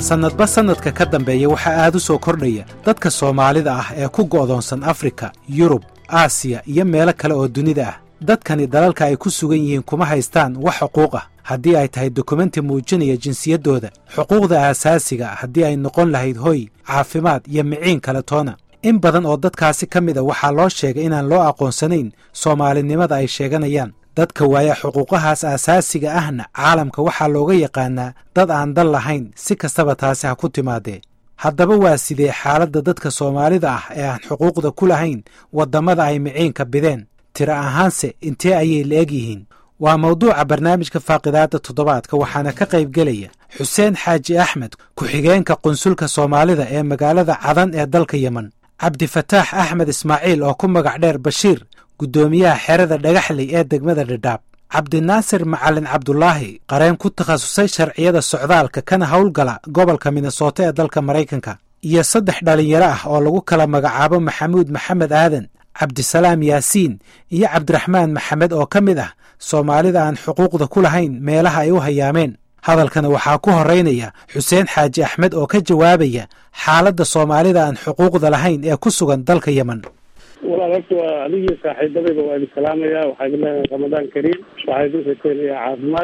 sannadba sannadka ka dambeeya waxaa aad u soo kordhaya dadka soomaalida ah ee ku go'doonsan afrika yurub aasiya iyo meelo kale oo dunida ah dadkani dalalka ay ku sugan yihiin kuma haystaan wax xuquuq ah haddii ay tahay dokumenti muujinaya jinsiyaddooda xuquuqda aasaasiga haddii ay noqon lahayd hoy caafimaad iyo miciin kale toona in badan oo dadkaasi ka mid a waxaa loo sheegay inaan loo aqoonsanayn soomaalinimada ay sheeganayaan dadka waaya xuquuqahaas aasaasiga ahna caalamka waxaa looga yaqaanaa dad aan dal lahayn si kastaba taasi ha ku timaadee haddaba waa sidee xaaladda dadka soomaalida ah ee aan xuquuqda ku lahayn waddamada ay miciinka bideen tiro ahaanse intee ayay la eg yihiin waa mawduuca barnaamijka faaqidaadda toddobaadka waxaana ka qaybgelaya xuseen xaaji axmed ku-xigeenka qunsulka soomaalida ee magaalada cadan ee dalka yemen cabdifataax axmed ismaaciil oo ku magac dheer bashiir guddoomiyaha xerada dhagaxley ee degmada dhidhaab cabdinaasir macalin cabdulaahi qareen ku takhasusay sharciyada socdaalka kana howlgala gobolka minnesota ee dalka maraykanka iyo saddex dhallinyaro ah oo lagu kala magacaabo maxamuud maxamed aadan cabdisalaam yaasiin iyo cabdiraxmaan maxamed oo ka mid ah soomaalida aan xuquuqda ku lahayn meelaha ay u hayaameen hadalkana waxaa ku horeynaya xuseen xaaji axmed oo ka jawaabaya xaaladda soomaalida aan xuquuqda lahayn ee ku sugan dalka yemen walaal horta waa adigii saaxiibadayba waa idin salaamaya waxaa idin leedahay ramadaan kariim waxaa idin rajeynaya caafimaad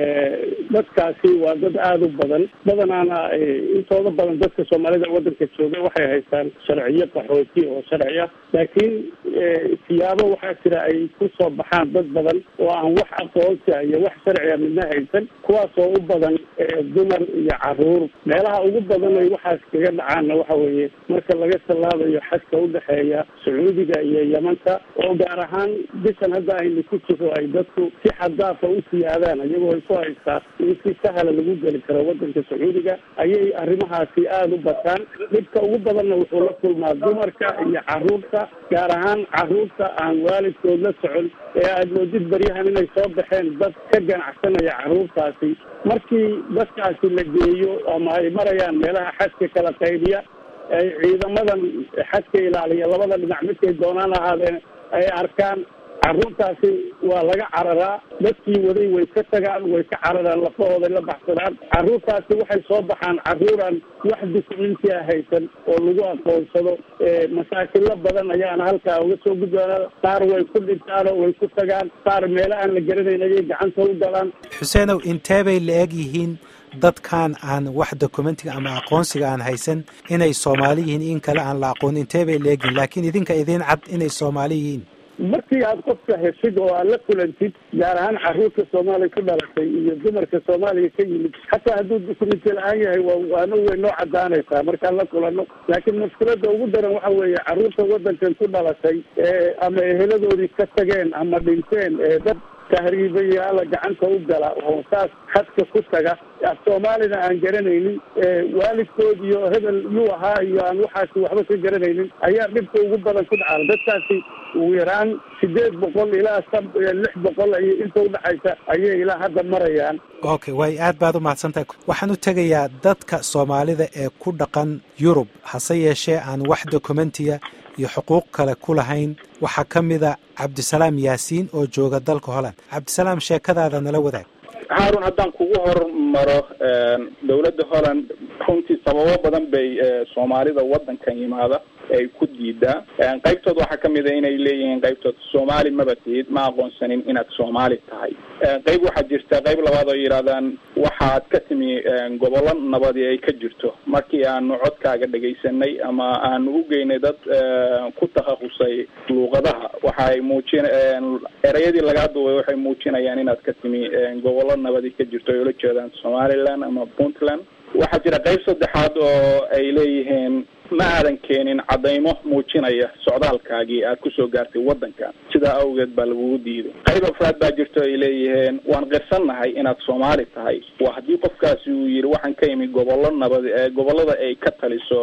dadkaasi waa dad aada u badan badanaana intooda badan dadka soomaalida wadanka jooga waxay haystaan sharciyo qaxooti oo sharci ah laakiin siyaabo waxaa jira ay ku soo baxaan dad badan oo aan wax aqoonsia iyo wax sharciga midna haysan kuwaas oo u badan dumar iyo caruur meelaha ugu badan ay waxaas kaga dhacaanna waxa weeye marka laga tallaabayo xadka udhexeeya sacuudiga iyo yamanta oo gaar ahaan bishan hadda aynu ku jiro ay dadku si xaddaafa u siyaadaan iyagoo ay ku haystaa in si sahla lagu geli karo wadanka sacuudiga ayay arrimahaasi aada u bataan dhibka ugu badanna wuxuu la kulmaa dumarka iyo caruurta gaar ahaan caruurta aan waalidkood la socon ee aada moodid baryahan inay soo baxeen dad ka ganacsanaya caruurtaasi markii dadkaasi la geeyo ama ay marayaan meelaha xadka kala qaybiya ay ciidamadan xadka ilaaliya labada dhinac midkay doonaan ahaadeen ay arkaan carruurtaasi waa laga cararaa dadkii waday way ka tagaan way ka cararaan lafahooday la baxsadaan carruurtaasi waxay soo baxaan carruuraan wax dukumentiya haysan oo lagu aqoonsado masaakilo badan ayaana halkaa uga soo gudbaana qaar way ku dhintaan oo way ku tagaan qaar meelo aan la garanayn ayay gacanta u galaan xuseenow intee bay la eg yihiin dadkan aan wax dokumentiga ama aqoonsiga aan haysan inay soomaali yihiin in kale aan la aqoon intee bay la egyihin laakiin idinka idiin cad inay soomaali yihiin markii aad qofka heshid oo aad la kulantid gaar ahaan caruurta soomaaliya ku dhalatay iyo dumarka soomaaliya ka yimid xataa hadduu dukumenti la-aan yahay waana way noo cadaanaysaa markaan la kulano laakiin mushkilada ugu daran waxa weeye caruurta wadankan ku dhalatay ama eheladoodii ka tageen ama dhinteen dad tahriibayaala gacanta u gala oo saas xadka ku taga af soomaalina aan garanaynin waalidkood iyo hebel yuu ahaa iyo aan waxaasi waxba ka garanaynin ayaa dhibka ugu badan ku dhacala dadkaasi ugu yaraan sideed boqol ilaa sab lix boqol ay inta udhexaysa ayay ilaa hadda marayaan okay way aad baad u mahadsantahay waxaan u tegayaa dadka soomaalida ee ku dhaqan yurub hase yeeshee aan wax dokumentiya iyo xuquuq kale ku lahayn waxaa ka mida cabdisalaam yaasiin oo jooga dalka holland cabdisalaam sheekadaada nala wadaag haarun haddaan kugu hormaro dawladda holland runtii sababo badan bay soomaalida wadankan yimaada ay ku diidaa qaybtood waxaa kamid a inay leeyihiin qaybtood soomaali maba tihid ma aqoonsanin inaad soomaali tahay qayb waxaa jirta qayb labaad oo yidhahdaan waxaad ka timi gobollo nabadi ay ka jirto markii aanu codkaaga dhegaysanay ama aanu u geynay dad ku takhasusay luuqadaha waxaay muujin ereyadii lagaa duubay waxay muujinayaan inaad ka timi gobollo nabadi ka jirto ay ula jeedaan somaliland ama puntland waxaa jira qayb saddexaad oo ay leeyihiin ma aadan keenin caddaymo muujinaya socdaalkaagii aad kusoo gaartay waddanka sidaa awgeed baa lagugu diiday qayb afraad baa jirto ay leeyihiin waan qirsannahay inaad soomaali tahay waa haddii qofkaasi uu yidhi waxaan ka imi gobollo nabad gobollada ay ka taliso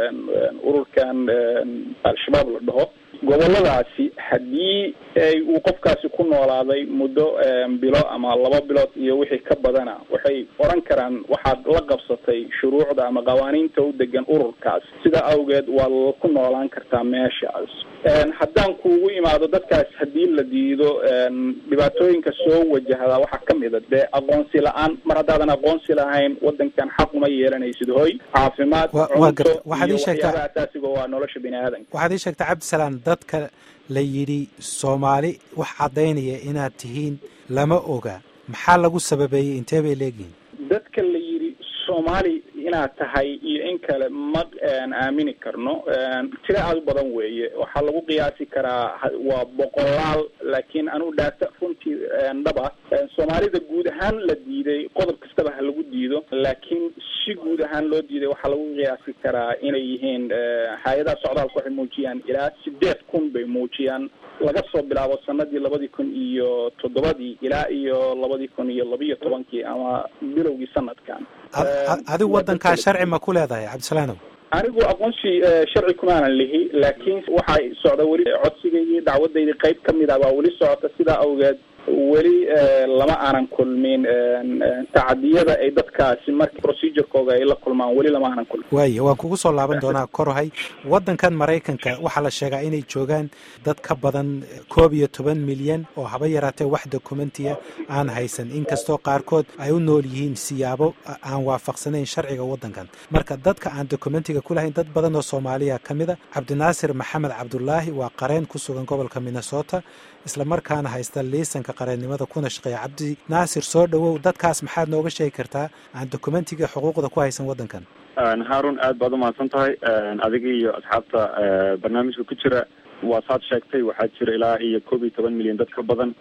ururkan al-shabaab la dhaho gobolladaasi haddii uu qofkaasi ku noolaaday muddo bilo ama laba bilood iyo wixii ka badana waxay oran karaan waxaad la qabsatay shuruucda ama qawaaniinta u degan ururkaas sida sidaa awgeed waa ku noolaan kartaa meeshaas haddaan kuugu imaado dadkaas haddii la diido dhibaatooyinka soo wajahda waxaa kamid a dee aqoonsi la-aan mar haddaadan aqoonsi lahayn wadankan xaq uma yeelanaysid hoy caafimaad cunto iyo waxyaabaha asaasiga waa nolosha bini aadanka waxaad ii sheegtaa cabdisalaan dadka la yidhi soomaali wax caddaynaya inaad tihiin lama oga maxaa lagu sababeeyey intee bay leegihiin dadka la yidhi soomaali inaad tahay iyo in kale ma aamini karno tiro aada u badan weeye waxaa lagu qiyaasi karaa waa boqolaal laakiin anugu dhaata runtii dhab ah soomaalida guud ahaan la diiday qodob kastaba ha lagu diido laakiin si guud ahaan loo diiday waxaa lagu qiyaasi karaa inay yihiin hay-adaha socdaalka waxay muujiyaan ilaa sideed kun bay muujiyaan laga soo bilaabo sanadii labadii kun iyo toddobadii ilaa iyo labadii kun iyo labiiyo tobankii ama bilowgii sanadkan adigu wadankaa sharci ma ku leedahay cabdisalaanow anigu aqoonsi sharci kumaanan lihi laakiin waxaa socda weli codsigaydii dacwadaydii qayb kamid ah baa weli socota sidaa awgeed weli lama aanan kulmin tacadiyada ay dadkaasi marka procedurekooga ay la kulmaan weli lama aanan kulmin waaya waan kugu soo laaban doonaa korohay waddankan maraykanka waxaa la sheegaa inay joogaan dad ka badan koob iyo toban milyan oo haba yaraatee wax dokumentiya aan haysan inkastoo qaarkood ay u nool yihiin siyaabo aan waafaqsanayn sharciga waddankan marka dadka aan dokumentiga ku lahayn dad badan oo soomaaliya ka mid a cabdinaasir maxamed cabdulaahi waa qareen ku sugan gobolka minnesota isla markaana haysta liisanka qareennimada kuna shaqeeya cabdi naasir soo dhowow dadkaas maxaad nooga sheegi kartaa aan dokumentiga xuquuqda ku haysan waddankan haarun aad baad umahadsan tahay adiga iyo asxaabta barnaamijka ku jira waa saad sheegtay waxaa jira ilaa iyo koob iyo toban milyan dad ka badan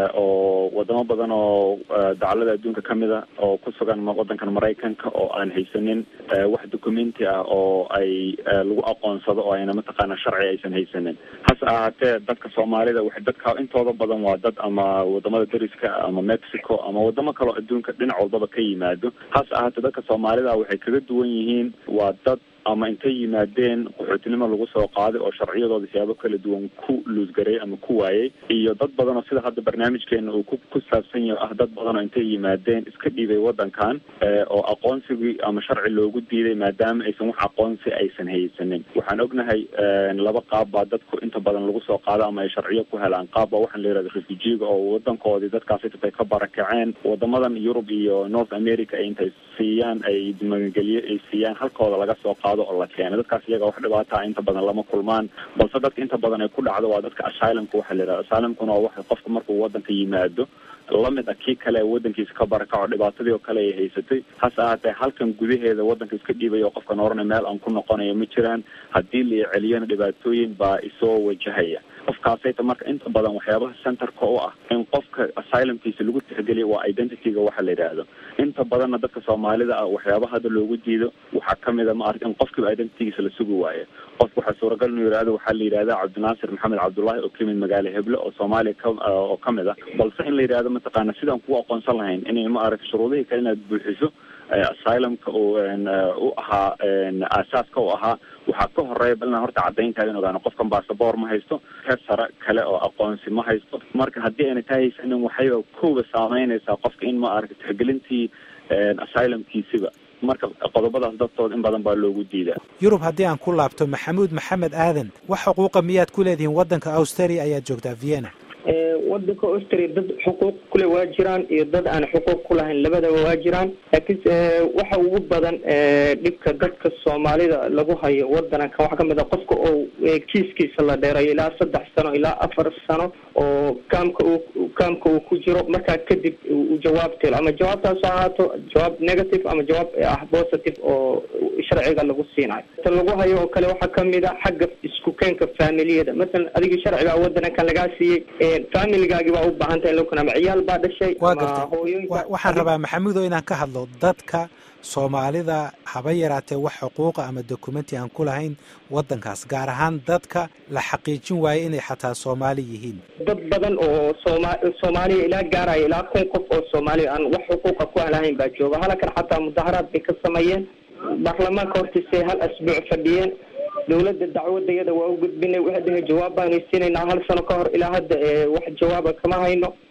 oo wadamo badan oo dacalada adduunka kamid a oo ku sugan wadankan maraykanka oo aan haysanin wax documenti ah oo ay lagu aqoonsado oo ayna mataqaana sharci aysan haysanin hase ahaatee dadka soomaalida waxay dadka intooda badan waa dad ama wadamada dariska ama mexico ama wadamo kaleo adduunka dhinac walbaba ka yimaado hase ahaatee dadka soomaalida waxay kaga duwan yihiin waa dad ama intay yimaadeen qaxootinimo lagu soo qaaday oo sharciyadooda siyaabo kala duwan ku luusgareey ama ku waayay iyo dad badan oo sida hadda barnaamijkeena uu ku ku saabsan yahay ah dad badan oo intay yimaadeen iska dhiibay wadankan oo aqoonsigii ama sharci loogu diiday maadaama aysan wax aqoonsi aysan haysanin waxaan ognahay laba qaab baa dadku inta badan lagu soo qaado ama ay sharciyo ku helaan qaab baa waxaan la yihahda refujiga oo wadankoodii dadkaasi intay ka barakaceen wadamadan yurub iyo north america ay intay siiyaan ay magangelye ay siiyaan halkooda laga soo qaado oo la keenay dadkaas iyaga wax dhibaataa inta badan lama kulmaan balse dadka inta badan ay ku dhacdo waa dadka asylumka waxa la yidhahda asylumkuna waa waxa qofka markuu wadanka yimaado lamid ah kii kale wadankiisa ka barakaco dhibaatadii oo kale ay haysatay hase ahaatee halkan gudaheeda wadanka iska dhiibaya oo qofkan orana meel aan ku noqonayo ma jiraan haddii la celiyana dhibaatooyin baa isoo wajahaya qofkaasayta marka inta badan waxyaabaha centerka u ah in qofka asylumkiisa lagu tixgeliya waa identityga waxa la yidhaahdo inta badanna dadka soomaalida ah waxyaabaha hadda loogu diido waxaa kamid a maarata in qofkiiba identitygiisa la sugi waayo qofka waxaa suuragal inuu yihahdo waxaa la yidhahda cabdinaasir maxamed cabdullaahi oo kamid magaalo heble oo soomaaliya ka oo kamid ah balse in la yidhahdo mataqaana sidaan kugu aqoonsan lahayn inay maaragta shuruudihii kale inaad buuxiso asylumka uu u ahaa aasaaska u ahaa waxaa ka horeeya bal inaan horta caddayntaada in ogaano qofkan basaboor ma haysto heer sare kale oo aqoonsi ma haysto marka haddii ayna taa haysanin waxayba kooba saameynaysaa qofka in ma aragta tixgelintii asylumkiisiba marka qodobadaas dadtooda in badan baa loogu diidaa yurub haddii aan ku laabto maxamuud maxamed aadan wax xuquuqa miyaad ku leedihiin waddanka australia ayaad joogtaa vienna wadanka austria dad xuquuq kule waa jiraan iyo dad aan xuquuq ku lahayn labadaba waa jiraan laakiinse waxa ugu badan dhibka dadka soomaalida lagu hayo wadanka waxaa kamid a qofka oo kiiskiisa la dheerayo ilaa saddex sano ilaa afar sano oo kaamka uu kaamka uu ku jiro markaa kadib uu jawaab telo ama jawaabtaas ha ahaato jawaab negative ama jawaab ah positive oo sharciga lagu siinayo ta lagu hayo oo kale waxaa kamid a xagga isku keenka faamiliyada masalan adigii sharciga wadankan lagaa siiyey familigaagi baa u baahan tahay lokun ama ciyaal baa dhashay ama hooyooyinka waxaan rabaa maxamuudo inaan ka hadlo dadka soomaalida haba yaraatee wax xuquuqa ama dokumenti aan ku lahayn waddankaas gaar ahaan dadka la xaqiijin waayo inay xataa soomaali yihiin dad badan oo sooma soomaaliya ilaa gaaraya ilaa kun qof oo soomaaliya aan wax xuquuqa ku lahayn baa jooga halkan xataa mudaharaad bay ka sameeyeen baarlamaanka hortiisay hal asbuuc fadhiyeen dawladda dacwadayada waa u gudbinay waxay dhahay jawaab baanu siinaynaa hal sano ka hor ilaa hadda wax jawaaba kama hayno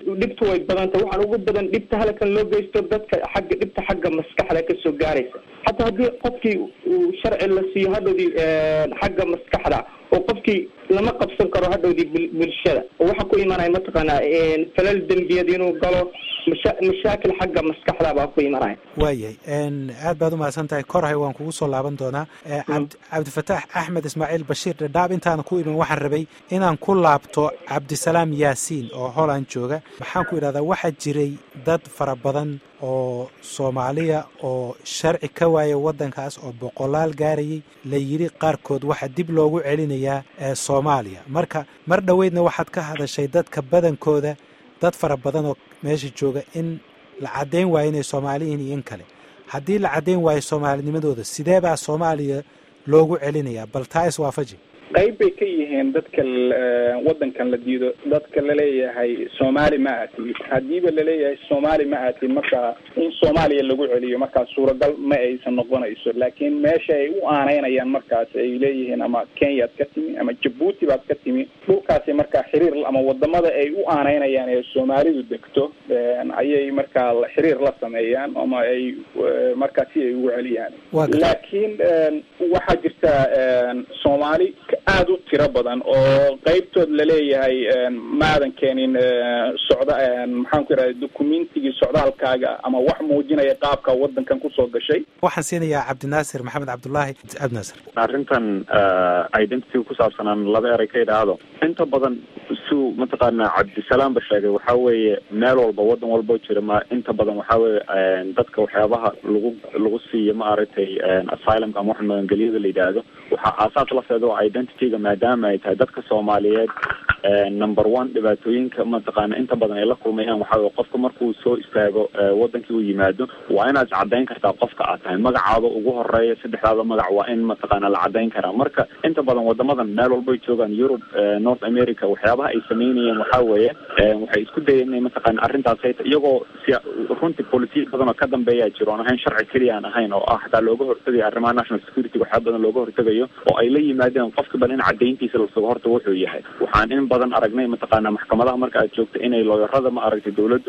dhibtu way badanta waxaan ugu badan dhibta halkan loo geysto dadka xagga dhibta xagga maskaxda kasoo gaaraysa xataa haddii qofkii uu sharci la siiyo hadhowdii xagga maskaxda oo qofkii lama qabsan karo hadhowdii bulshada oo waxaa ku imanaya mataqaanaa falal dembiyad inuu galo masha mashaakil xagga maskaxda baa ku imanaya waayahay aad baad umahadsan tahay korhay waan kugu soo laaban doonaa cabd cabdifataax axmed ismaaciil bashiir dhadhaab intaana ku iman waxaan rabay inaan ku laabto cabdisalaam yaasiin oo holand jooga maxaan ku idhahdaa waxaa jiray dad fara badan oo soomaaliya oo sharci ka waaya waddankaas oo boqolaal gaarayay la yidhi qaarkood waxaa dib loogu celinayaa ee soomaaliya marka mar dhoweydna waxaad ka hadashay dadka badankooda dad fara badan oo meesha jooga in la caddayn waayo inay soomaaliyiin iyo in kale haddii la caddayn waayo soomaalinimadooda sidee baa soomaaliya loogu celinayaa bal taa iswaafaji qayb bay ka yihiin dadka waddankan la diido dadka laleeyahay soomaali ma aatid haddiiba laleeyahay soomaali ma aatid marka in soomaaliya lagu celiyo markaas suuragal ma aysan noqonayso laakiin meesha ay u aanaynayaan markaas ay leeyihiin ama kenyaad ka timi ama jabuuti baad ka timi dhulkaasi markaa xiriir ama wadamada ay u aanaynayaan ee soomaalidu degto ayay markaa xiriir la sameeyaan ama ay markaa si ay ugu celiyaan laakiin waxaa jirta soomaali aada u tiro badan oo qaybtood laleeyahay maadan keenin socda maxaan ku idhahda documentigii socdaalkaaga ama wax muujinaya qaabka waddankan kusoo gashay waxaan siinayaa cabdinaasir maxamed cabdullaahi cabdinaasir arrintan identity ku saabsanaan laba eray ka idhaahdo inta badan suu mataqaanaa cabdisalaamba sheegay waxaa weeye meel walba waddan walbo jira ma inta badan waxaa weeye dadka waxyaabaha lagu lagu siiyo ma aragtay asylumka ama wax magangelyada la yidhaahdo waxaa aasaas lafteeda oo identityga maadaama ay tahay dadka soomaaliyeed number one dhibaatooyinka mataqaana inta badan ay la kulmayaan waxaa weye qofka markuu soo istaago wadankii uu yimaado waa inaad caddayn kartaa qofka aad tahay magacaada ugu horeeya saddexdaada magac waa in mataqaana la caddayn karaa marka inta badan wadamadan meel walbay joogaan yurub north america waxyaabaha ay sameynayeen waxaa weeye waxay isku dayeen inay mataqaana arrintaas hayta iyagoo si runtii bolisiya badan oo ka dambeeyaa jiro oon ahayn sharci keliya aan ahayn oo ah hataa looga hortagayo arrimaha national security waxyaa badan looga hortagayo oo ay la yimaadeen qofka bal in caddayntiisa lasugo horta wuxuu yahay waxaan in badan aragnay mataqaana maxkamadaha marka aad joogto inay looyarada ma aragtay dawladdu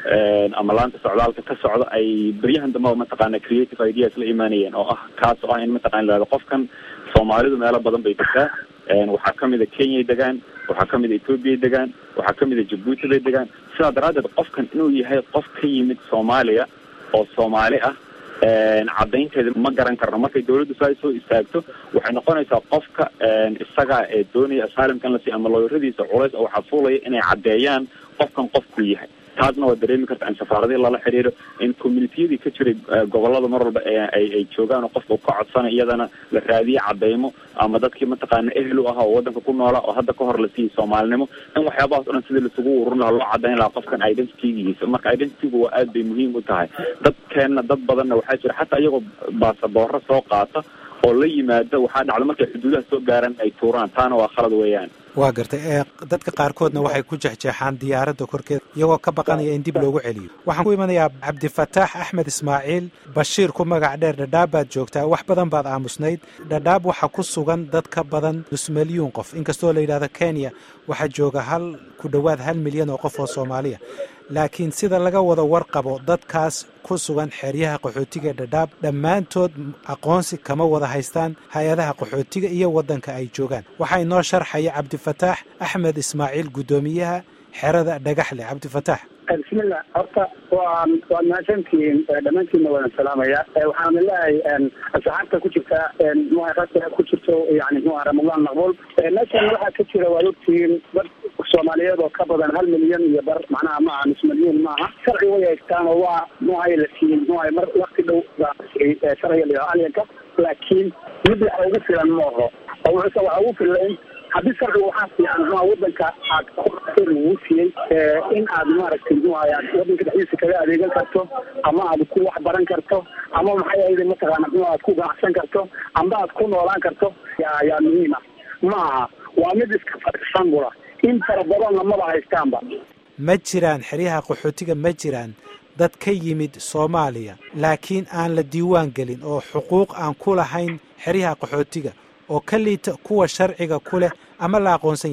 ama laanta socdaalka ka socda ay beryahan dambe mataqaana creative ideas la imaanayeen oo ah kaas oo ah in mataqana lahado qofkan soomaalidu meelo badan bay degtaa waxaa kamid a kenyay degaan waxaa kamid a ethoobiya degaan waxaa kamid a jabuuti bay degaan sidaa daraaddeed qofkan inuu yahay qof ka yimid soomaaliya oo soomaali ah caddaynteeda ma garan karno markay dawladdu saa soo istaagto waxay noqonaysaa qofka isaga ee doonaya asylumkan la siiy ama looyaradiisa culays oo waxaa fuulaya inay caddeeyaan qofkan qofku yahay taasna waa dareemi karta in safaaradihii lala xidhiiro in communitiyadii ka jiray gobolada mar walba ay ay joogaan oo qofka ka codsana iyadana la raadiye cadeymo ama dadkii mataqaana ehel u ahaa oo waddanka ku noola oo hadda ka hor la siiyey soomaalinimo in waxyaabahaas o dhan sidii laisugu ururin lahaa loo cadayn lahaa qofkan identitygiisa marka identitygu waa aad bay muhiim u tahay dadkeenna dad badanna waxaa jira xataa iyagoo baasaboorro soo qaata oo la yimaada waxaa dhacda markay xuduudaha soo gaaraan ay tuuraan taana waa khalad weeyaan waa gartay dadka qaarkoodna waxay ku jexjeexaan diyaaradda korkeeda iyagoo ka baqanaya in dib loogu celiyo waxaan ku imanayaa cabdifataax axmed ismaaciil bashiir ku magac dheer dhadhaab baad joogtaa wax badan baad aamusnayd dhadhaab waxaa ku sugan dad ka badan nus milyuun qof inkastoo la yidhahdo kenya waxaa jooga hal ku dhowaad hal milyan oo qof oo soomaaliya laakiin sida laga wada warqabo dadkaas ku sugan xeryaha qaxootiga dhadhaab dhammaantood aqoonsi kama wada haystaan hay-adaha qaxootiga iyo waddanka ay joogaan waxaa inoo sharxaya cabdifataax axmed ismaaciil guddoomiyaha xerada dhagaxle cabdifataax bismillah horta waan waad mahadsantihiin dhammaantiinna waadan salaamaya waxaana leeyahay asxaabta ku jirta mxua ragga ku jirto yani mxua ramadaan maqbuul meeshan waxaa ka jira waad ogtihiin dad soomaaliyeed oo ka badan hal milyan iyo bar macnaha maaha nus milyuun maaha sharci way haystaan oo waa mxuahay la siiyey mxuahay mar wakti dhow baa sharciga la alyanka laakiin mid waxa ugu filan mooho oo wuxuuse waxa ugu filan haddii sharcigu waxaa fiican mxua wadanka aad lagu siiyey in aad maaragtay mxuahay aad wadanka dhexdiisa kaga adeegan karto ama aad ku wax baran karto ama maxay ahayde mataqaana mxua aad ku ganacsan karto amba aad ku noolaan karto yaa muhiima ma aha waa mid iska fadhisan bula in fara badanna maba haystaanba ma jiraan xeryaha qaxootiga ma jiraan dad ka yimid soomaaliya laakiin aan la diiwaan gelin oo xuquuq aan ku lahayn xeryaha qaxootiga oo ka liita kuwa sharciga ku leh ama la aqoonsan yahay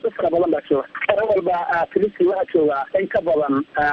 dad fara badan baa jooga xero walba filisi waxaa jooga in ka badan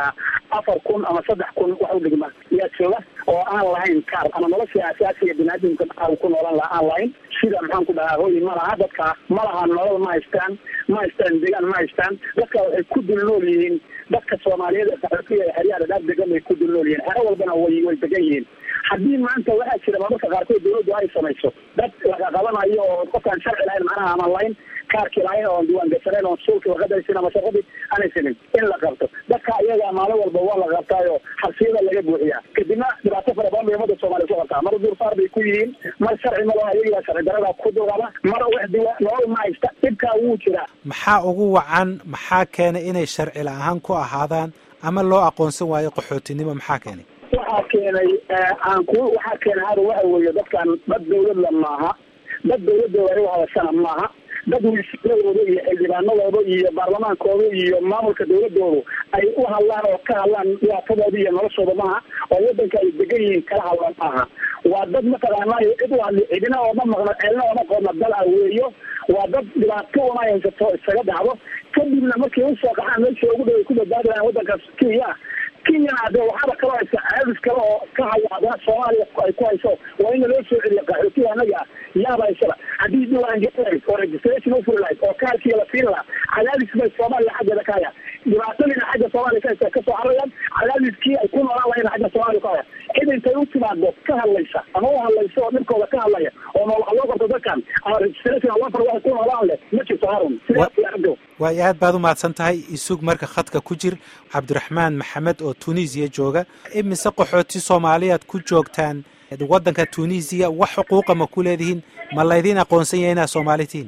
afar kun ama saddex kun wax u dhigma yaa jooga oo aan lahayn kaar ama nolosha asaasiga biniaadamka aan ku noolan laha aan lahayn sida maxaan ku dhahaa hooyi ma laha dadka ma laha nolol ma haystaan ma haystaan deegaan ma haystaan dadka waxay ku dul nool yihiin dadka soomaaliyeed ee qaxootiga ee xeryaha dhadhaaf degan bay ku dul nool yihiin xero walbana way way degan yihiin haddii maanta waxaa jira marmarka qaarkood dawladdu ay samayso dad laqaqabanayo oo qofkaan sharci lahayn macnaha aman lahayn kaarki lahayn oon diiwaangasanayn oon suulki warqadaysin ama shaqadii aanay sanin in la qabto dadka iyaga maalin walba waa la qabtaayo xabsiyada laga buuxiyaa kadibna dhibaato fara badan bay ummadda soomaaliya ku qabtaa mar durfaar bay ku yihiin mar sharci ma laha iyagaa sharci darada ku dugaba mar wax diiwaan nolol ma haysta dhibkaa wuu jiraa maxaa ugu wacan maxaa keenay inay sharci la-aan ku ahaadaan ama loo aqoonsan waayo qaxootinimo maxaa keenay waxaa keenay aan ku waxaa keenay har waxa weeye dadkan dad dawladla maaha dad dawladooda ay u hadashana maaha dad wasiiradooda iyo xildhibaanadooda iyo baarlamaankooda iyo maamulka dawladoodu ay u hadlaan oo ka hadlaan dhibaatadooda iyo noloshooda maaha oo wadanka ay degan yihiin kala hadlaan maaha waa dad mataqaanaayo cid u hadli cidina ooma maqno ceelna ooma qoodna dal ah weeyo waa dad dhibaato una haysato isaga dhacdo kadibna markay usoo qaxaan meesha ugu dhow ay ku badbaadi lahayn wadankaas kenya kenyana hadee waxaaba kaloo haysta caadis kale oo ka haya haddana soomaaliya ay ku hayso waa ina loo soo celiyo qaxootiga anaga ah yaaba haysaba haddii diiwaangelin lahayd oo registration ufuri lahayd oo kaarkiga la siin lahaa cadaadis bay soomaaliya xaggeeda ka haya dhibaatadiina xagga soomaaliya ka haysta kasoo harayaan cadaadiskii ay ku noolaan lahayna xagga soomaaliya ka haya cid intay u timaado ka hadlaysa ama u hadlaysa oo dhibkooda ka hadlaya oo ma wax loo qabto dadkan ama registration lafar waxay ku noolaan leh ma jirto harun sidaas argo waay aad baad u mahadsan tahay isug marka khadka ku jir cabdiraxmaan maxamed oo tunisiya jooga imise qaxooti soomaaliyaad ku joogtaan waddanka tunisiya wax xuquuqa ma ku leedihiin ma laydin aqoonsan yahay inaad soomaali tihiin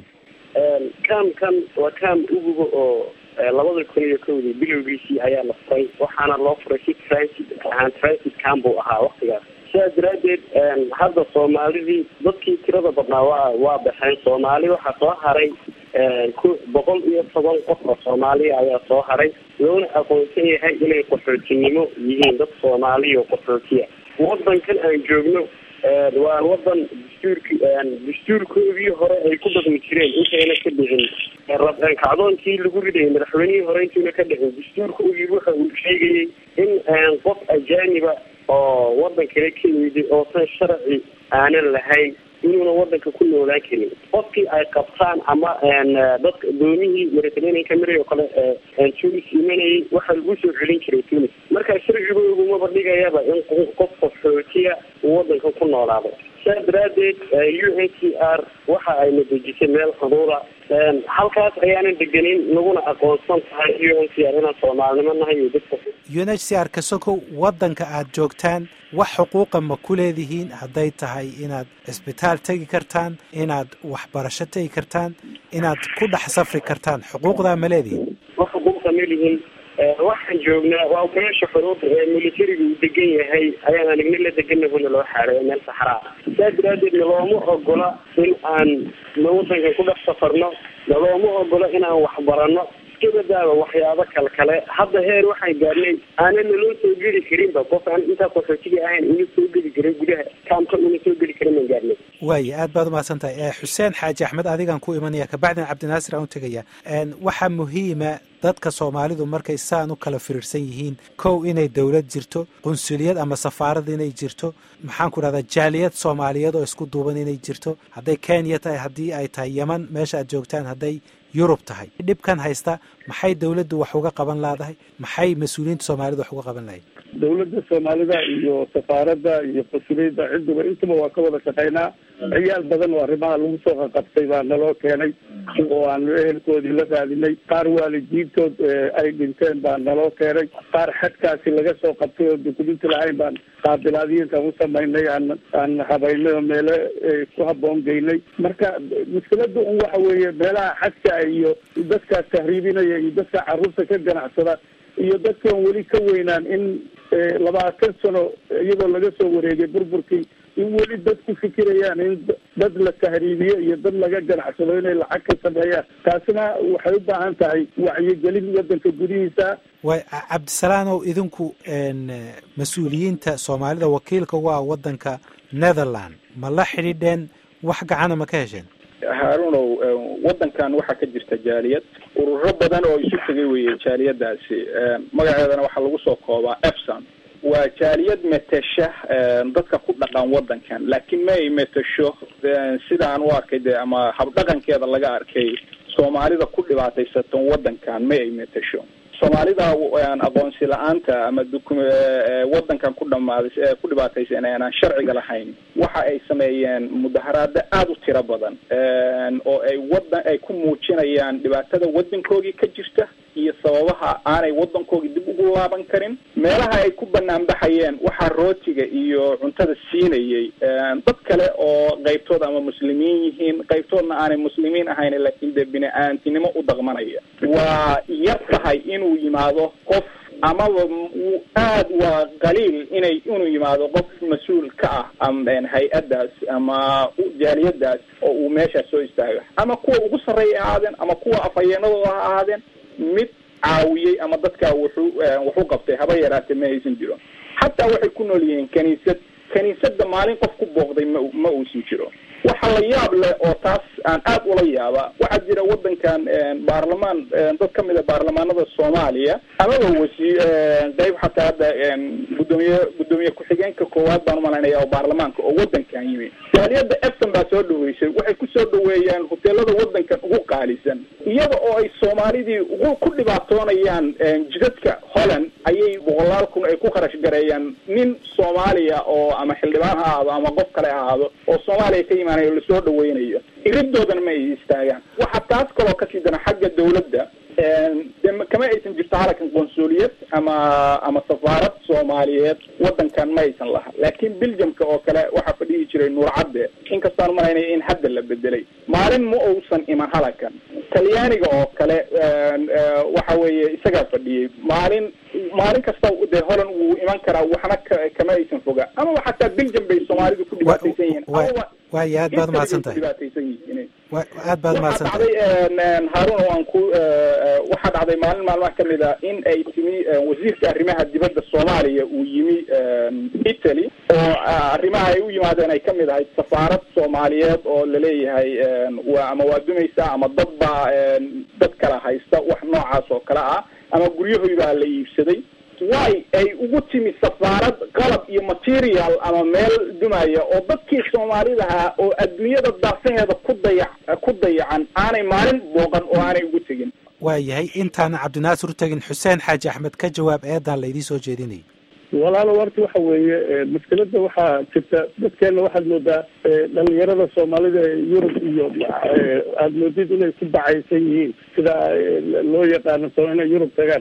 kaamkan waa kaam uguga oo labada kun iyo kowdii bilowgiisii ayaa la furay waxaana loo furay si transit ahaan transit cam buu ahaa waktigaas sidaas daraadeed hadda soomaalidii dadkii tirada badnaa waa waa baxeen soomaali waxaa soo haray ku boqol iyo toban qof oo soomaaliya ayaa soo haray loona aqoonsan yahay inay qaxootinimo yihiin dad soomaaliya oo qaxootiya wadankan aan joogno waa wadan dastuurki dastuurkoodii hore ay ku dhaqmi jireen intayna ka dhicin kacdoonkii lagu ridayay madaxweynihii hore intuuna ka dhicin dastuurkoodii waxa uu sheegayay in qof ajaaniba oo wadan kale ka yimid oosan sharci aanan lahayn inuuna wadanka ku noolaan karin qofkii ay qabtaan ama dadka doonihii mediterraneanka maray oo kale tunis imanayay waxaa lagu soo celin jiray tunis marka sharcigoogumaba dhigayaba in qof qaxootiya uu wadanka ku noolaado saa daraadeed u n c r waxa ayna dejisay meel xuduuda halkaas ayaanan degenin laguna aqoonsan tahay u n c r inaan soomaalinimo nahay iyo dadka u n h c r kasokow waddanka aada joogtaan wax xuquuqa ma ku leedihiin hadday tahay inaad cisbitaal tegi kartaan inaad waxbarasho tegi kartaan inaad ku dhex safri kartaan xuquuqdaa ma leedihiin wax xuquuqda ma lihin waxaan joognaa waa meesha xuruuda ee militariga uu degan yahay ayaan anigna la deganahona loo xaaray meel saxraa saa daraadeed nalooma ogola in aan wadanka ku dhex safarno nalooma ogola inaan waxbarano iskabadaaba waxyaabo kale kale hadda heer waxaan gaarnay aanan naloo soo geli karinba qof aan intaa qaxootiga ahayn una soo geli karin gudaha kaamka una soo geli karin baan gaarnay waaya aad baad umahadsan tahay xuseen xaaji axmed adigaan ku imanaya kabacdin cabdinaasir aan u tegaya waxaa muhiima dadka soomaalidu markay saan u kala firiirsan yihiin kow inay dowlad jirto qunsuliyad ama safaarad inay jirto maxaan ku dhahdaa jaaliyad soomaaliyeed oo isku duuban inay jirto hadday kenya tahay haddii ay tahay yeman meesha aad joogtaan hadday yurub tahay dhibkan haysta maxay dowladdu wax uga qaban laadahay maxay mas-uuliyiinta soomaalida wax uga qaban lahayd dawladda soomaalida iyo safaaradda iyo qunsuliyadda ciduba intuba waa ka wada shaqaynaa ciyaal badan oo arrimaha lagu soo qaqabtay baa naloo keenay oo aanu ehelkoodii la raadinay qaar waalidiintood ay dhinteen baa naloo keenay qaar xadkaasi laga soo qabtay oo dukumenti lahayn baan qaabilaadiyiinkan u samaynay aan aan habaynay oo meelo ku haboon geynay marka mushkiladda un waxa weeye meelaha xadka iyo dadka tahriibinaya iyo dadka carruurta ka ganacsada iyo dadkan weli ka weynaan in labaatan sano iyadoo laga soo wareegay burburkii in weli dad ku fikirayaan in dad la tahriibiyo iyo dad laga ganacsado inay lacag ka sameeyaan taasina waxay u baahan tahay wacyigelin wadanka gudihiisa way cabdisalaanow idinku mas-uuliyiinta soomaalida wakiilka uga ah wadanka netherland ma la xidhiidheen wax gacana ma ka hesheen haarunow waddankan waxaa ka jirta jaaliyad ururo badan oo isu tegay weeye jaaliyadaasi magaceedana waxaa lagu soo koobaa epson waa jaaliyad metesha dadka ku dhaqan waddankan laakiin ma ay metesho sidaan u arkay de ama habdhaqankeeda laga arkay soomaalida ku dhibaataysatan waddankan ma ay metesho soomaalida aqoonsi la-aanta ama waddankan ku dhamaaday ku dhibaataysan aanan sharciga lahayn waxa ay sameeyeen mudaharaado aada u tiro badan oo ay wadan ay ku muujinayaan dhibaatada waddankoogii ka jirta iyo sababaha aanay waddankoogii dib ugu laaban karin meelaha ay ku banaanbaxayeen waxaa rootiga iyo cuntada siinayay dad kale oo qaybtood ama muslimiin yihiin qaybtoodna aanay muslimiin ahayn laakiin dee bini-aantinimo u dhaqmanaya waa yar tahay inuu yimaado qof amaba aad waa qaliil inay inuu yimaado qof mas-uul ka ah ama hay-addaas ama jaaliyadaas oo uu meeshaas soo istaago ama kuwa ugu sarreeya ha ahaadeen ama kuwa afhayeenadooda ha ahaadeen mid caawiyey ama dadkaa wuxuu waxu qabtay haba yaraatee ma haysan jiro xataa waxay ku nool yihiin kaniisad kaniisadda maalin qof ku booqday ma ma uusan jiro waxa la yaab leh oo taas aan aad ula yaaba waxaa jira waddankan baarlamaan dad ka mid a baarlamaanada soomaaliya amaba wasi qayb xataa hadda gudoomiye gudoomiye ku-xigeenka koowaad baan umalaynaya oo baarlamaanka oo waddankan yimi jaaliyadda epson baa soo dhaweysay waxay kusoo dhaweeyaan hoteelada waddankan ugu qaalisan iyada oo ay soomaalidii ugu ku dhibaatoonayaan jidadka holland ayay boqolaal kun ay ku kharash gareeyaan nin soomaaliya oo ama xildhibaan ha ahaado ama qof kale ha ahaado oo soomaaliya ka yimaanayo lasoo dhaweynayo iridoodana ma ay istaagaan waxaa taas kaloo kasii dana xagga dawladda de kama aysan jirto halakan qonsuliyad ama ama safaarad soomaaliyeed waddankan ma aysan laha laakiin belgiumka oo kale waxaa fadhihi jiray nuur cadde inkastaan malaynaya in hadda la bedelay maalin ma uusan iman halakan talyaaniga oo kale waxa weeye isagaa fadhiyey maalin maalin kasta dee holand wuu iman karaa waxna kama aysan foga amaba xataa belgium bay soomaalidu ku dhibaataysan yihiin waaya aad baad umahadsan tahay aad baad umahadsan tahay dhacday haarun oo aan ku waxaa dhacday maalin maalmaha kamid a in ay timi wasiirka arrimaha dibadda soomaaliya uu yimi italy oo arrimaha ay u yimaadeen ay kamid ahayd safaarad soomaaliyeed oo laleeyahay wa ama waa dumaysa ama dad baa dad kala haysta wax noocaas oo kale ah ama guryahoy baa la iibsaday way ay ugu timi safaarad qalab iyo material ama meel dumaya oo dadkii soomaalidahaa oo adduunyada daafaheeda ku dayac ku dayacan aanay maalin booqan oo aanay ugu tegin waayahay intaana cabdinaasir u tegin xuseen xaaji axmed ka jawaab eedan laydii soo jeedinayay walaalo warta waxa weeye mushkiladda waxaa jirta dadkeena waxaad moodaa dhalinyarada soomaalida ee yurub iyo aada moodid inay ku bacaysan yihiin sida loo yaqaano so inay yurub tagaan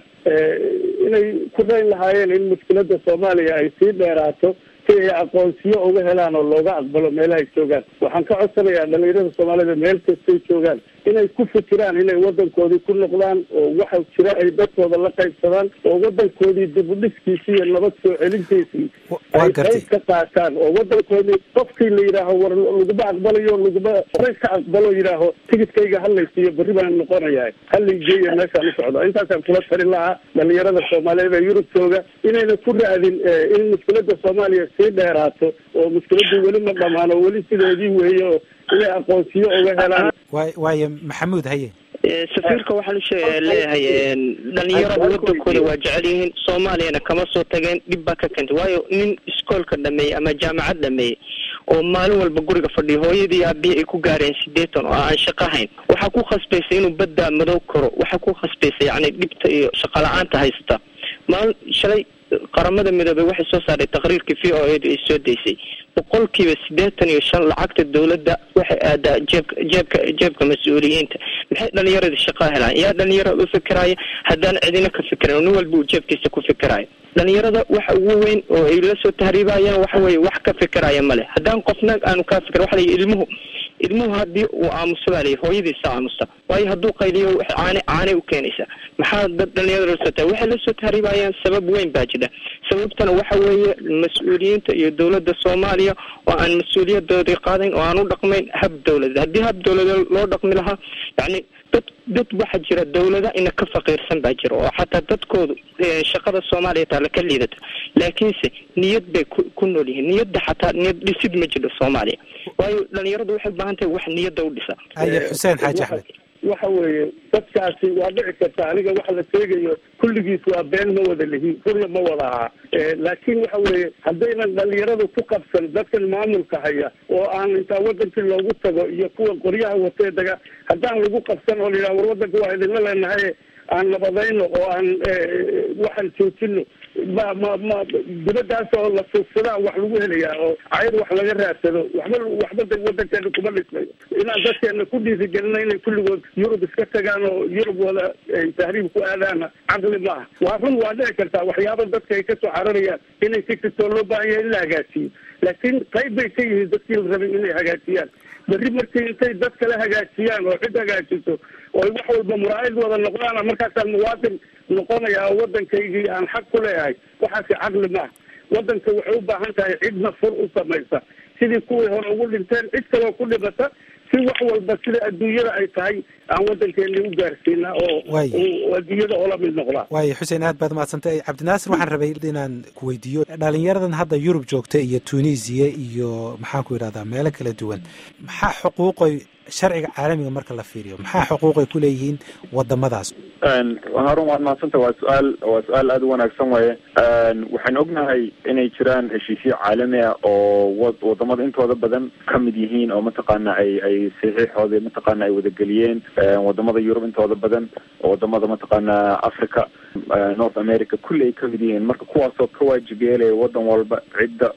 inay ku rayn lahaayeen in mushkiladda soomaaliya ay sii dheeraato si ay aqoonsiyo uga helaan oo looga aqbalo meelaha ay joogaan waxaan ka codsanayaa dhalinyarada soomaalida meel kastay joogaan inay ku fikiraan inay wadankoodii ku noqdaan oo waxa jira ay dadkooda la qaybsadaan oo wadankoodii dib u dhiskiisii iyo nabad soo celintiisii ay qayb ka qaataan oo wadankoodii qofkii la yidhaaho war laguma aqbalayo laguma horay ka aqbalo yidhaaho tigidkayga halaysiiyo berri baan noqonayaa halaygeeya meeshaan u socdo intaasaan kula talin lahaa dhalinyarada soomaaliyeed ee yurub jooga inayna ku raadin in mushkilada soomaaliya sii dheeraato oo mushkiladii weli ma dhamaano weli sideedii weeye oo inay aqoonsiyo uga helaan way waayo maxamuud haye safiirka waxaan ushe leeyahay dhalinyarada wadankooda waa jecel yihiin soomaaliyana kama soo tageen dhib baa ka keentay waayo nin iskoolka dhameeyey ama jaamacad dhameeyey oo maalin walba guriga fadhiyo hooyadii aabihii ay ku gaareen sideetan oo aan shaqo hayn waxaa ku khasbaysa inuu baddaa madow karo waxaa ku khasbaysa yacni dhibta iyo shaqo la-aanta haysta maalin shalay qaramada midoobey waxay soo saaray taqriirkii v o edu ay soo daysay boqolkiiba siddeetan iyo shan lacagta dawladda waxay aadaa jeebka jeebka jeebka mas-uuliyiinta maxay dhalinyaradii shaqaa helaan yaa dhalinyarada u fikiraya haddaan cidina ka fikiran nin walba uu jeebkiisa ku fikiraayo dhalinyarada waxa ugu weyn oo ay la soo tahriibayaan waxa weeye wax ka fikiraya male haddaan qofna aanu kaa fikir waxa layihi ilmuhu ilmuhu haddii uu aamuso baa layihi hooyadiisa aamusta waayo hadduu qayliyo caane caanay u keenaysa maxaa dad dhalinyarada lasoo tahay waxay lasoo tahriibayaan sabab weyn baa jira sababtana waxa weeye mas-uuliyiinta iyo dowladda soomaaliya oo aan mas-uuliyadoodii qaadayn oo aan u dhaqmayn hab dawladeed haddii hab dawladeed loo dhaqmi lahaa yacni dad dad waxaa jira dawlada ina ka faqiirsan baa jira oo xataa dadkoodu shaqada soomaaliya taala ka liidata laakiinse niyad bay ku ku nool yihiin niyadda xataa niyad dhisid ma jiro soomaaliya waayo dhalinyaradu waxay u baahan tahay wax niyadda u dhisa haye xuseen xaaji axmed waxa weeye dadkaasi waa dhici karta aniga waxa la sheegayo kulligiis waa been ma wada lihi furya ma wada aha laakiin waxa weeye haddaynan dhalinyaradu ku qabsan dadkan maamulka haya oo aan intaa wadankii loogu tago iyo kuwa qoryaha watee daga haddaan lagu qabsan oo la yidhaha war wadanka waa idinla leenahay aan nabadayno oo aan waxaan joojino ma ma ma dibadaas oo la suugsadaa wax lagu helayaa oo cayr wax laga raadsado waxba waxba wadankeena kuma dhisnayo inaan dadkeena ku dhiirigelina inay kulligood yurub iska tagaan oo yurub wada tahriib ku aadaana caqli maaha waa run waa dhici kartaa waxyaaba dadka ay kasoo cararayaan inay si kastoo loo baahan yahay in la hagaajiyo laakiin qayb bay ka yihiin dadkii la rabay inay hagaajiyaan berri markii intay dad kale hagaajiyaan oo cid hagaajiso oo ay wax walba muraayid wada noqdaan markaasaan muwaadin noqonaya oo waddankaygii aan xaq ku leeyahay waxaasi caqli maaha waddanka waxay u baahan tahay cidna fur u samaysa sidii kuwii hore ugu dhinteen cid kaloo ku dhimata si wax walba sida adduunyada ay tahay aan waddankeeni u gaarsiina oo adduunyada oola mid noqdaa waayo xuseen aad baad mahadsantay cabdinaasir waxaan rabay inaan ku weydiiyo dhalinyaradan hadda yurub joogta iyo tunisiya iyo maxaan ku yidhahdaa meelo kala duwan maxaa xuquuqoy sharciga caalamiga marka la fiiriyo maxaa xuquuqay ku leeyihiin wadamadaas harun waad mahadsanta waa su-aal waa su-aal aada u wanaagsan waye waxaan ognahay inay jiraan heshiisyo caalami ah oo wadamada intooda badan ka mid yihiin oo mataqaana ay ay saxiixooda mataqaana ay wadageliyeen wadamada yurub intooda badan oo wadamada mataqaana africa north america kulli ay kamid yihiin marka kuwaasoo ka waajib yeelaya wadan walba cidda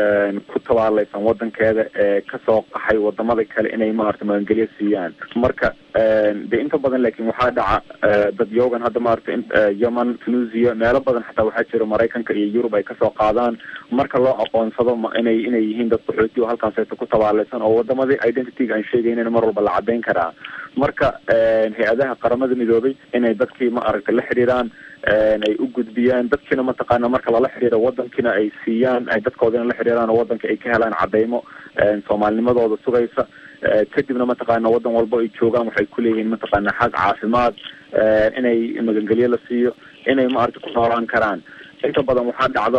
ku tabaalaysan wadankeeda ee kasoo qaxay wadamada kale inay maarata magangelyo siiyaan marka de inta badan laakiin waxaa dhaca dad yoogan hadda maarata yemen tunisia meelo badan xataa waxaa jira maraykanka iyo yurub ay kasoo qaadaan marka loo aqoonsado inay inay yihiin dad qaxooti oo halkaaseta ku tabaalaysan oo wadamadii identityga aan sheegaynin mar walba la cadeyn karaa marka hay-adaha qaramada midoobay inay dadkii ma aragta la xidhiiraan ay u gudbiyaan dadkiina mataqaana marka lala xidhiiro wadankiina ay siiyaan ay dadkoodina la xidhiiraan oo wadanka ay ka helaan cadeymo soomaalinimadooda sugaysa kadibna mataqaana wadan walba ay joogaan waxay kuleeyihiin mataqaana xag caafimaad inay magangelyo la siiyo inay maaragta ku noolaan karaan inta badan waxaa dhacdo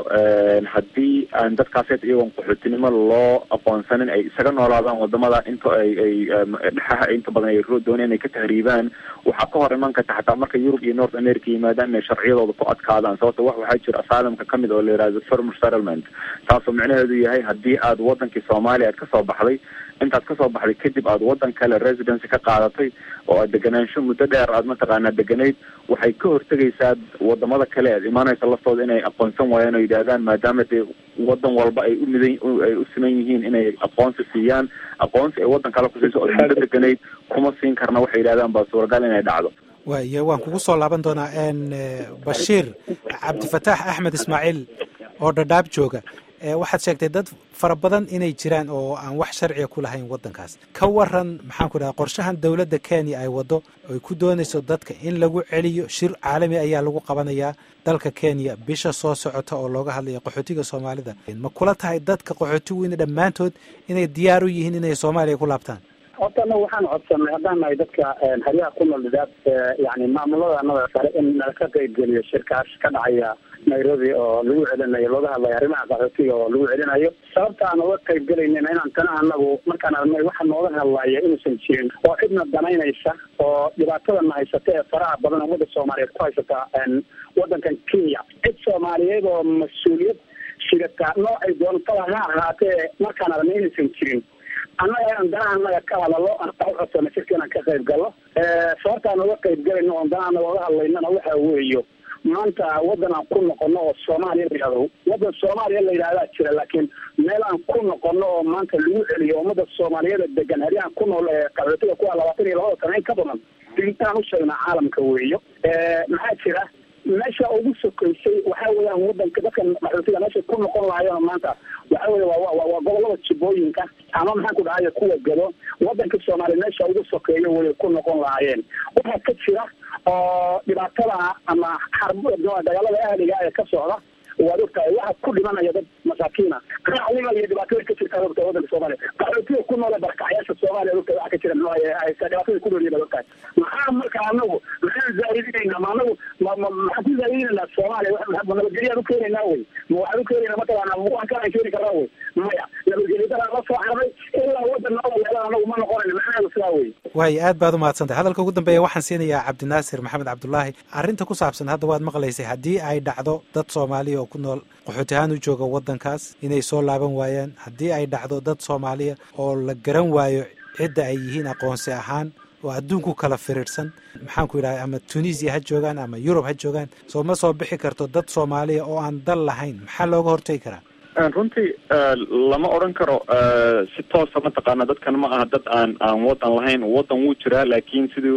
haddii aan dadkaaseet iyagoon qaxootinimo loo aqoonsanin ay isaga noolaadaan wadamada inta ay ay dhexaha inta badan ay dooneen inay ka tahriibaan waxaa ka hor iman karta xataa marka yurub iyo north america yimaadaan inay sharciyadooda ku adkaadaan sababto wax waxaa jira asylumka kamid oo la yihahdo firm settlement taasoo micnaheedu yahay haddii aad wadankii soomaaliya aad kasoo baxday intaad kasoo baxday kadib aad wadan kale residency ka qaadatay oo aad deganaansho muddo dheer aad mataqaanaa deganayd waxay ka hortegaysaa wadamada kale aad imaanaysa laftooda inay aqoonsan waayaan oo yidhaahdaan maadaama dee wadan walba ay u midan ay u siman yihiin inay aqoonsi siiyaan aqoonsi ay wadan kale kusiiso oo muddo deganayd kuma siin karna waxay yidhahdaan baa suuragal inay dhacdo waaya waan kugu soo laaban doonaa bashiir cabdifataax axmed ismaaciil oo dhadhaab jooga waxaad sheegtay dad fara badan inay jiraan oo aan wax sharciga ku lahayn waddankaas ka waran maxaan ku dhaha qorshahan dowladda kenya ay waddo ay ku doonayso dadka in lagu celiyo shir caalami ayaa lagu qabanayaa dalka kenya bisha soo socota oo looga hadlayo qaxootiga soomaalida ma kula tahay dadka qaxootiweyne dhammaantood inay diyaar u yihiin inay soomaaliya ku laabtaan horta anagu waxaan codsanay haddaan nahay dadka haryaha ku nool dadaab yani maamuladanada sare in nalaka qaybgeliyo shirkaas ka dhacaya nairobi oo lagu celinayo looga hadlayo arrimaha qaxootiga oo lagu celinayo sababta aan uga qayb gelaynina inaan tana anagu markaan aragnay waxa nooga hadlaya inuusan jirin oo cidna danaynaysa oo dhibaatadan haysata ee faraha badan ummadda soomaaliyeed ku haysata wadankan kenya cid soomaaliyeed oo mas-uuliyad shirata noocay doontada ha ahaatee markaan aragnay inaysan jirin annaga inaan danaha anaga ka hadalo aan u codsano shirka inaan ka qayb galo sababta aan uga qayb galayno oon danaha anaga oga hadlaynana waxa weeyo maanta wadan aan ku noqono oo soomaaliya la yidhahdo wadan soomaaliya la yidhahdaa jira laakiin meel aan ku noqono oo maanta lagu celiyo ummada soomaaliyeeda degan haryahan ku nool ee qaxootiga kuwa labaatan iyo labada sano in ka badan dintaan u sheegnaa caalamka weeyo maxaa jira meesha ugu sokaysay waxa weeyaan wadanka dadka qaxootiga meesha ku noqon lahaayeen maanta waxa weye waa waa gobolada jibooyinka ama maxaan ku dhahay kuwa gado wadanka soomaaliya meesha ugu sokeeyo way ku noqon lahaayeen waxaa ka jira oo dhibaatada ama xarb dagaalada ahliga ee ka socda waad ogtahay waxa ku dhimanaya dad masaakiina qaacnima iyo dhibaatooyin ka jirta ogta wadanka soomaaliya qaxootiga ku noole barkacyaasha soomaaliya ogta waxa ka jira haysta dhibaatooyin ku noolyihin ogtahay maxaa marka anagu maxaan zaaridinayna ma anagu ma ma maxaan ku zaaridinaynaa soomaaliya ma nabadgelyaan u keenaynaa wey ma waxaan u keenaynaa mataqaana muqan kalaan keeni karnaa wey maya nabadgelyadana la soo xarmay ilaa wadan noo yeelan anagu ma noqonayn macnaheedu sidaa wey waayo aad baad u mahadsantahay hadalka ugu dambeeya waxaan siinayaa cabdinaasir maxamed cabdulaahi arrinta ku saabsan hadda waad maqlaysay haddii ay dhacdo dad soomaaliya oo ku nool qaxooti ahaan u jooga waddankaas inay soo laaban waayaan haddii ay dhacdo dad soomaaliya oo la garan waayo cidda ay yihiin aqoonsi ahaan oo adduunku kala firiirsan maxaan ku yidhaha ama tunisia ha joogaan ama yurub ha joogaan soo ma soo bixi karto dad soomaaliya oo aan dal lahayn maxaa looga hortegi karaa runtii lama odran karo si toosa mataqaana dadkan ma aha dad aan aan wadan lahayn wadan wuu jiraa laakiin sidii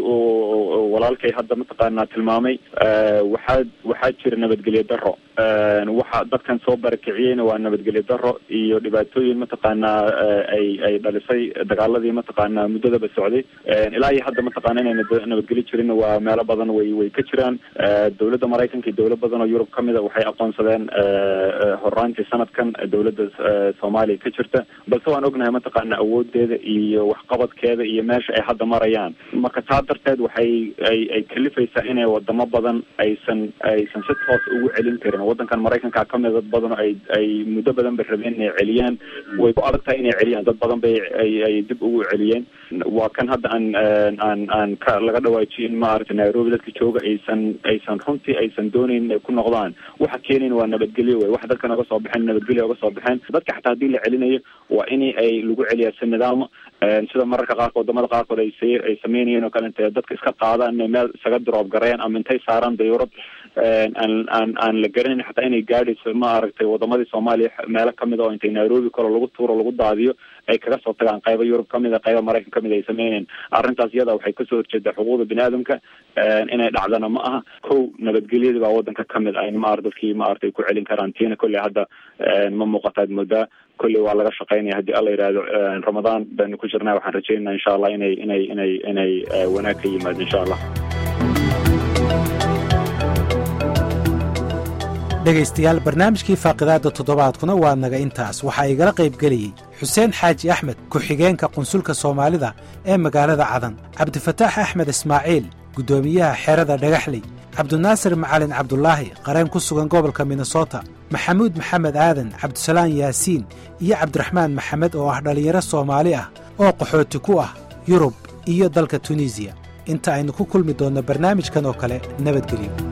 uu walaalkay hadda mataqaana tilmaamay waxaa waxaa jira nabadgelyo daro waxa dadkan soo barakiciyeyna waa nabadgelyo daro iyo dhibaatooyin mataqaana ay ay dhalisay dagaaladii mataqaana muddadaba socday ilaa iyo hadda mataqaana inayna nabadgelyo jirin waa meelo badan way way ka jiraan dowladda maraykanka iyo dowlad badan oo yurub kamid a waxay aqoonsadeen horaantii sanadkan dowladda soomaaliya ka jirta balse waan ognahay mataqaana awoodeeda iyo waxqabadkeeda iyo meesha ay hadda marayaan marka taa darteed waxay ay ay kalifaysaa inay wadamo badan aysan aysan si toos ugu celin karin wadankan maraykanka kamid dad badan ay ay muddo badan bay rabeen inay celiyaan way ku adag tahay inay celiyaan dad badan bay ay ay dib ugu celiyeen waa kan hadda aan aan aan ka laga dhawaajiyo in maaragtay nairobi dadka jooga aysan aysan runtii aysan doonayn inay ku noqdaan waxa keenayn waa nabadgelyo wey waxa dadkan oga soo baxeen nabadgelyo oga soo baxeen dadka xataa haddii la celinayo waa in ay lagu celiyaa si nidaama sida mararka qaarkood wadamada qaarkood ay s ay sameynayeen oo kale intay dadka iska qaadaan inay meel isaga droob gareeyaan ama intay saaraan dayurad aan aan aan la garanayn xataa inay gaadhayso ma aragtay wadamadii soomaaliya meelo kamid oo intay nairobi kale lagu tuuro lagu daadiyo ay kaga soo tagaan qayba yurub kamid a qayba maraykan kamid ay sameynayeen arrintaas iyada waxay kasoo horjeedaa xuquuqda bini aadamka inay dhacdana ma aha kow nabadgelyadii baa wadanka kamid ah in maarata dadkii maaragtay ku celin karaan tiina kolley hadda ma muuqataad moodaa kolley waa laga shaqeynaya haddii alla yidhaahdo ramadaan baynu ku jirnaa waxaan rajeynaa insha allah inay inay inay inay wanaag ka yimaado insha allah dhegaystayaal barnaamijkii faaqidaadda toddobaadkuna waa naga intaas waxaa igala qaybgeliyey xuseen xaaji axmed ku-xigeenka qunsulka soomaalida ee magaalada cadan cabdifataax axmed ismaaciil guddoomiyaha xerada dhagaxley cabdinaasir macalin cabdulaahi qareen ku sugan gobolka minnesota maxamuud maxamed aadan cabdisalaan yaasiin iyo cabdiraxmaan maxamed oo ah dhallinyaro soomaali ah oo qaxooti ku ah yurub iyo dalka tunisiya inta aynu ku kulmi doonno barnaamijkan oo kale nabadgelyo